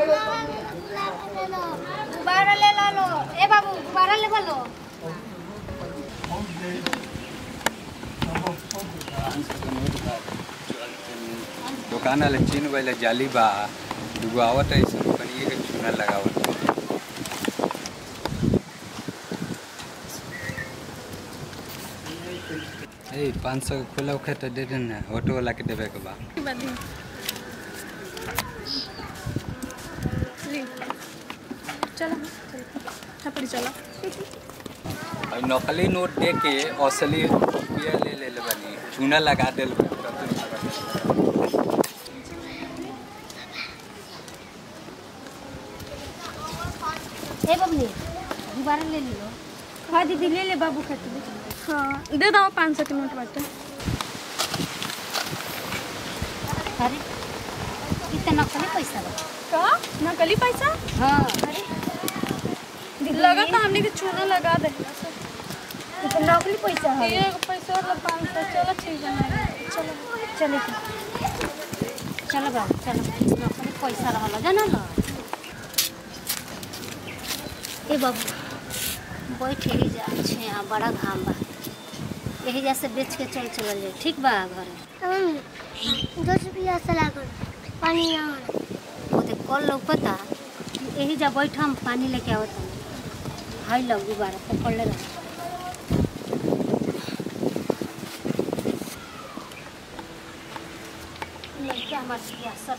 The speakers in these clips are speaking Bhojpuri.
गुब्बारा ले लो लो ए बाबू गुब्बारा ले लो दुकान वाले चीन वाले जाली बा दुगो आवत है सब कनिए के चूना लगावत ए पाँच सौ के खुला होखे तो दे देना ऑटो वाला के देवे के बा चलो छपड़ी चलो और नकली नोट दे के असली रुपया ले ले ले बनी चूना लगा देल बा, तब तो लगा दे। ए बबली गुब्बारा ले लो हाँ दीदी ले ले बाबू खातिर हाँ दे दो पाँच सौ के नोट बाटे अरे इतना नकली पैसा बा का नकली पैसा हाँ अरे लगा तो हमने के चूना लगा दे इतना नकली पैसा है ये पैसा वाला पाँच सौ चलो ठीक है ना चलो चले चलो बाबू चलो नकली पैसा रहल जाना ना ए बाबू बैठ ही जा छे यहाँ बड़ा घाम बा यही जा से बेच के चल चलल जाए ठीक बा घर दस रुपया से लागल पानी यहाँ ओते कल लोग पता यही जा बैठ हम पानी लेके आवत हाई लग गुब्बारा पकड़ ले रहा लड़का हमार सियासत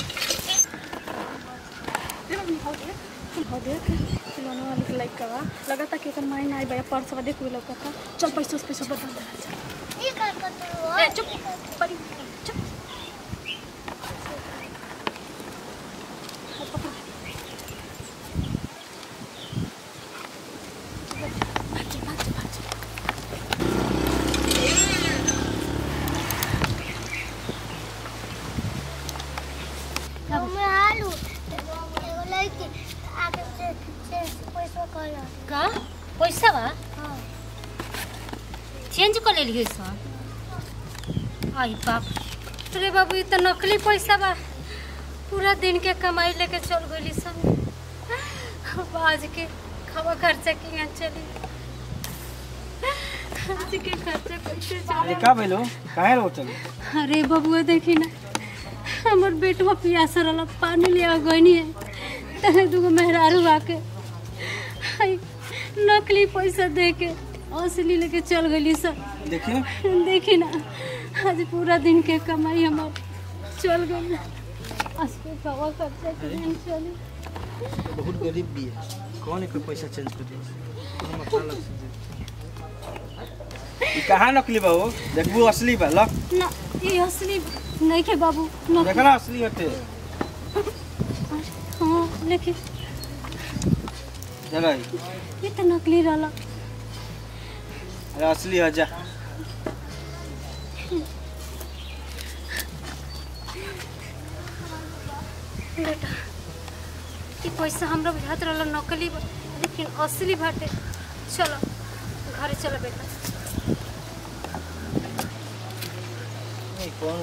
हो देख खिलौने वाले के लाइक का लगा था कि एकर माई ना आई बा पर्स वाले कोई लौका था चल पैसा पैसा बता दे ये कर कर तो ए चुप परी चुप मैं आलू एगो लड़की आगे से से पैसा कहला का पैसा बा हाँ चेंज कर लेलिए सर आई बाप रे बाबू ये तो नकली पैसा बा पूरा दिन के कमाई लेके चल गई सब अब आज के खावा खर्चा की यहाँ चली आज के खर्चा कैसे चली का भइलो काहे रो चल अरे बबुआ देखी ना हमर बेटवा पियासा रहल पानी ले आ गई है तने दूगो मेहरारू आके हाय, नकली पैसा दे के असली लेके चल गई सब देखिए देखी ना आज पूरा दिन के कमाई हमार चल गई आज के खावा खर्चा के दिन चली बहुत गरीब भी है कौन है कोई पैसा चेंज कर दे कोनो मतलब अलग से दे। ई कहाँ नकली बा हो देखबू असली बा ल ना ये असली नहीं के बाबू देख नकली ना असली होते हाँ लेकिन चलो ये तो नकली रहला अरे असली है जा बेटा ई पैसा हमरा बुझात रहल नकली बा लेकिन असली बाटे चलो घरे चलो बेटा नहीं कौन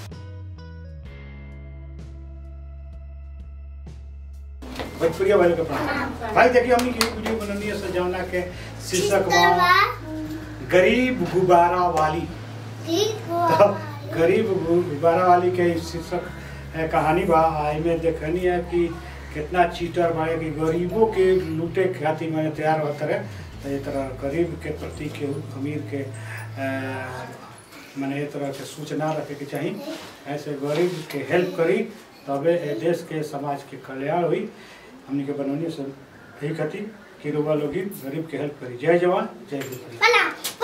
भोजपुरिया वाले का प्रणाम भाई देखिए हमने की वीडियो बनानी है सजावना के शीर्षक बा गरीब गुब्बारा वाली ठीक तो हो गरीब गु- गुब्बारा वाली के शीर्षक है, कहानी बा आई में देखनी है कि कितना चीटर बा कि गरीबों के लूटे खातिर मैंने तैयार होता रहे तो ये तरह गरीब के प्रति के अमीर के अ, मैंने ये तरह के सूचना रखे के चाहिए ऐसे गरीब के हेल्प करी तबे ए देश के समाज के कल्याण हुई हमने के बनौनी से यही खातिर कि रुआ लोग गरीब के हेल्प करी जय जवान जय विज्ञान प्रणाम